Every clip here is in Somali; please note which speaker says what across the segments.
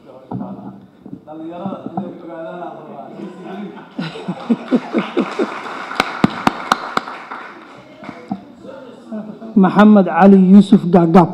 Speaker 1: maxamed cali yuusuf gaagaab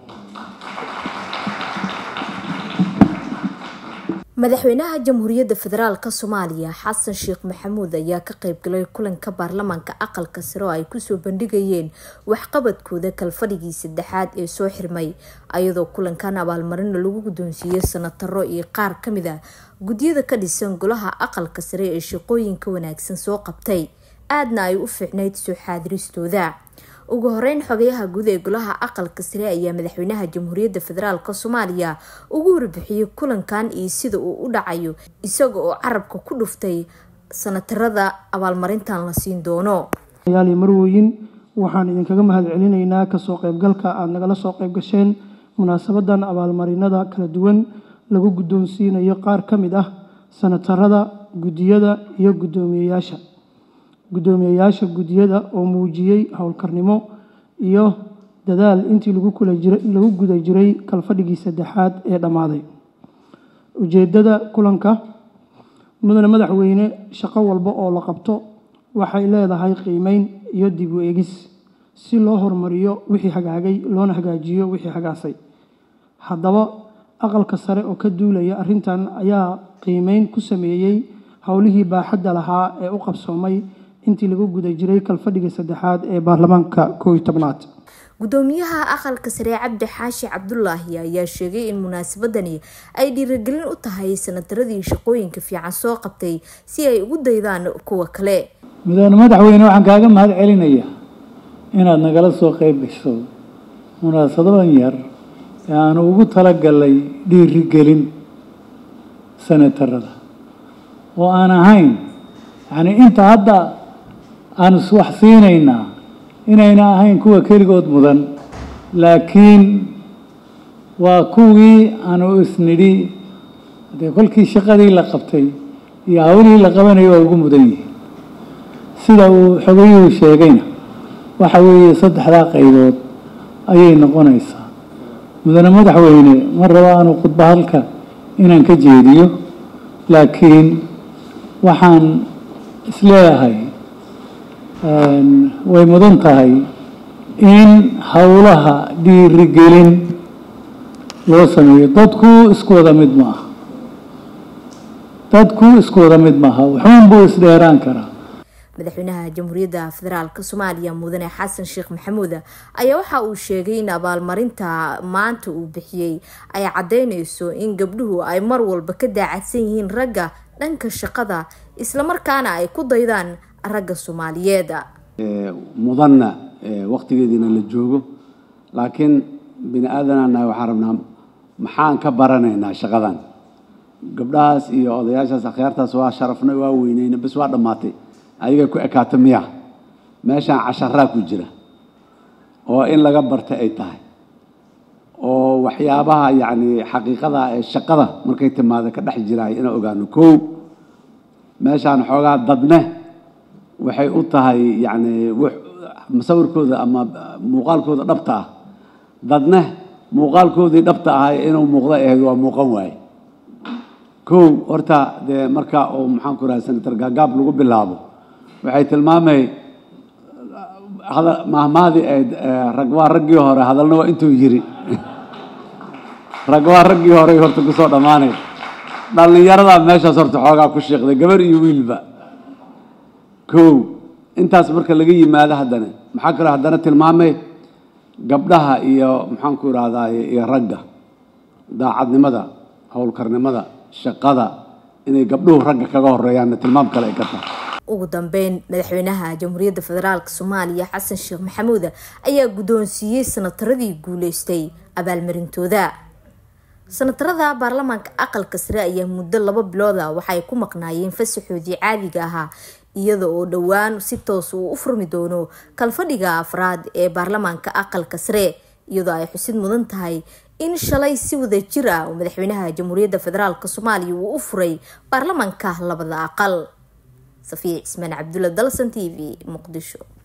Speaker 2: madaxweynaha jamhuuriyadda federaalk soomaaliya xasan sheekh maxamuud ayaa ka qeybgalay kulanka baarlamaanka aqalka sare oo ay kusoo bandhigayeen waxqabadkooda kalfadhigii saddexaad ee soo xirmay ayadoo kulankan abaalmarina lagu guddoonsiiyey sanataro iyo qaar kamid a gudyada ka dhisan golaha aqalka sare ee shaqooyinka wanaagsan soo qabtay aadna ay u fiicnayd soo xaadiristooda ugu horeyn xogayaha guud ee golaha aqalka sare ayaa madaxweynaha jamhuuriyadda federaalk soomaaliya ugu warbixiyey kulankan iyo sida uu u dhacayo isaga oo carabka ku dhuftay sanatarada abaalmarintan la siin doono
Speaker 1: yaali marwooyin waxaan idinkaga mahad celinaynaa kasoo qeybgalka aada nagala soo qeyb gasheen munaasabadan abaalmarinada kala duwan lagu guddoonsiinayo qaar ka mid ah sanatarada guddiyada iyo guddoomiyeyaasha guddoomiyeyaasha guddiyada oo muujiyey howlkarnimo iyo dadaal intii lagu guda jiray kalfadhigii saddexaad ee dhammaaday ujeeddada kulanka mudane madaxweyne shaqo walba oo la qabto waxay leedahay qiimeyn iyo dib u eegis si loo horumariyo wixii hagaagay loona hagaajiyo wixii hagaasay haddaba aqalka sare oo ka duulaya arrintan ayaa qiimeyn ku sameeyey howlihii baaxadda lahaa ee u qabsoomay intii lagu guda jiray kalfadhiga saddexaad ee baarlamaanka koow iyo tobnaad
Speaker 2: guddoomiyaha aqalka sare cabdi xaashi cabdulaahi ayaa sheegay in munaasabadani ay dhiirigelin u tahay sanataradii shaqooyinka fiican soo qabtay si ay ugu daydaan kuwa kale
Speaker 3: mudane madaxweyne waxaan kaaga mahad celinayaa inaad nagala soo qeyb gasho munaasabadan yar ee aanu ugu talagalay dhiirigelin sanatarada oo aan ahayn yacni inta hadda aan iswax siinaynaa inayna ahayn kuwa keligood mudan laakiin waa kuwii aanu isnidhi dee kolkii shaqadii la qabtay iyo hawlihii la qabanaya waa ugu mudan yihiin sida uu xogayuhu sheegayna waxa weeye saddexdaa qaybood ayay noqonaysaa mudane madaxweyne ma rabo aanu khudba halka inaan ka jeediyo laakiin waxaan isleeyahay way mudan tahay in howlaha dhiirigelin loo sameeyo dadku isku wada mid ma aha dadku isku wada mid maaha wuxuun buu isdheeraan karaa
Speaker 2: madaxweynaha jamhuuriyadda federaalk soomaaliya mudane xasan sheekh maxamuud ayaa waxa uu sheegay in abaalmarinta maanta uu bixiyey ay caddeyneyso in gabdhuhu ay mar walba ka daacadsan yihiin ragga dhanka shaqada islamarkaana ay ku daydaan ragga soomaaliyeed
Speaker 4: mudanna waktigeediina la joogo laakiin bini aadanana waxaan rabnaa maxaan ka baranaynaa shaqadan gabdhahaas iyo odayaashaas akhyaartaas waa sharafnay waa weyneyna bas waa dhammaatay adiga ku ekaata miya meeshaan casharaa ku jira oo in laga barta ay tahay oo waxyaabaha yacni xaqiiqada ee shaqada markay timaado ka dhex jiraay inaan ogaano kow meeshaan xoogaa dadne waxay u tahay yacni musawirkooda ama muuqaalkooda dhabta ah dadne muuqaalkoodii dhabta ahay inuu muuqda ahayd waa muuqan waaye kow horta dee marka uu maxaan ku rahay senator gaagaab lagu bilaabo waxay tilmaamay mahmaadii ayd rag waa raggii hore hadalna waa intuu yiri rag waa raggii horey horta kusoo dhammaanay dhallinyaradaa meeshaas horta xoogaa ku sheeqday gabar iyo wiilba kow intaas marka laga yimaado haddana maxaa kaloo haddana tilmaamay gabdhaha iyo maxaan ku irahdaye iyo ragga daacadnimada howlkarnimada shaqada inay gabdhuhu ragga kaga horeeyaanna tilmaam kale ay ka tahay
Speaker 2: ugu dambeyn madaxweynaha jamhuuriyadda federaalk soomaaliya xasan sheekh maxamuud ayaa guddoonsiiyey sanataradii guuleystay abaalmarintooda sanatarada baarlamaanka aqalka sare ayaa muddo laba bilooda waxay ku maqnaayeen fasaxoodii caadiga ahaa iyada oo dhowaan si toos uu u furmi doono kalfadhiga afraad ee baarlamaanka aqalka sare iyadoo ay xusid mudan tahay in shalay si wada jir ah oo madaxweynaha jamhuuriyadda federaalk soomaaliya uu u furay baarlamaanka labada aqal safiya cismaan cabdulla dalsan t v muqdisho